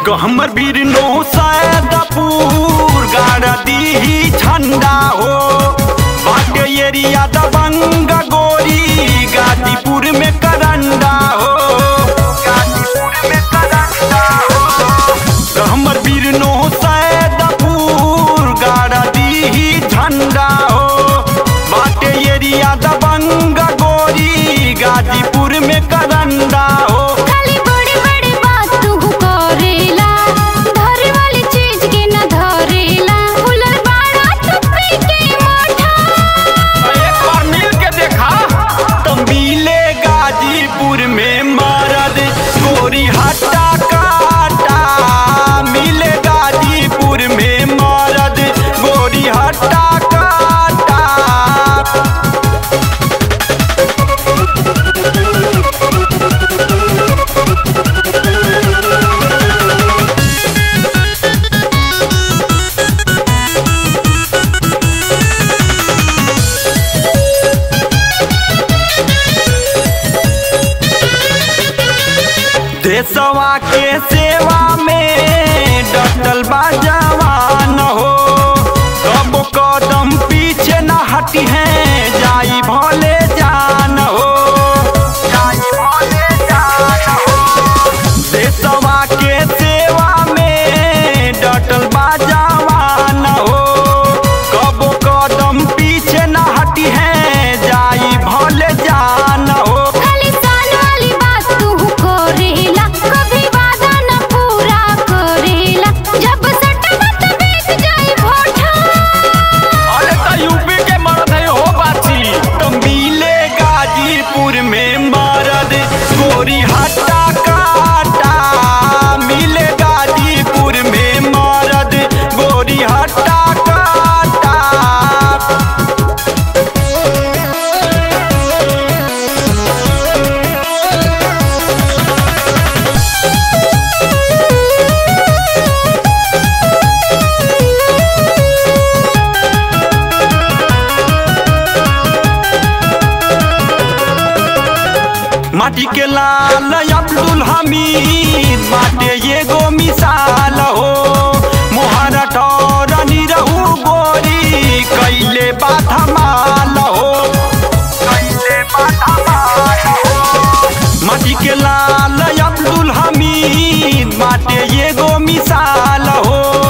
हमर वीर नो सैदपुर गाड़ दी झंडा हो बाटे एरिया दबंग गोरी गाजीपुर में करंडा हो गाजीपुर में करंडा हो हमर वीर नो सैदपुर गाड़ दी झंडा हो बाटे एरिया दबंग गोरी गाजीपुर में करंडा हो खाली बड़ी बड़ी बात तू करेला धरे वाली चीज के न धरेला फुलर बाड़ा टुप्पी के मोठा एक बार मिल के देखा तो मिले गाजीपुर में मरद गोरी हट्टा काटा मिले गाजीपुर में मरद गोरी हट्टा काटा देशवा के सेवा में डटल बा जवान हो कब कदम पीछे न हटी है जाई भले जान हो जाई भले जान हो देशवा के सेवा में डटल बा जवान हो कब कदम पीछे न हटी है जाई भले जान हो खाली सान वाली बात तू करेला कभी वादा न पूरा करेला जब सट मत बेच जाई भोठा अरे तो यूपी के मर्द है हो बाची तो मिले गाजीपुर में मर्द गोरी हट्टा काटा मिले गाजीपुर में मर्द गोरी हट्टा काटा माटी के लाल अब्दुल हमीद बाटे एगो मिसाल हो मोहरा ठौरनी रहू गोरी कैले बात माल हो कैले बात माल हो माटी के लाल अब्दुल हमीद बाटे एगो मिसाल हो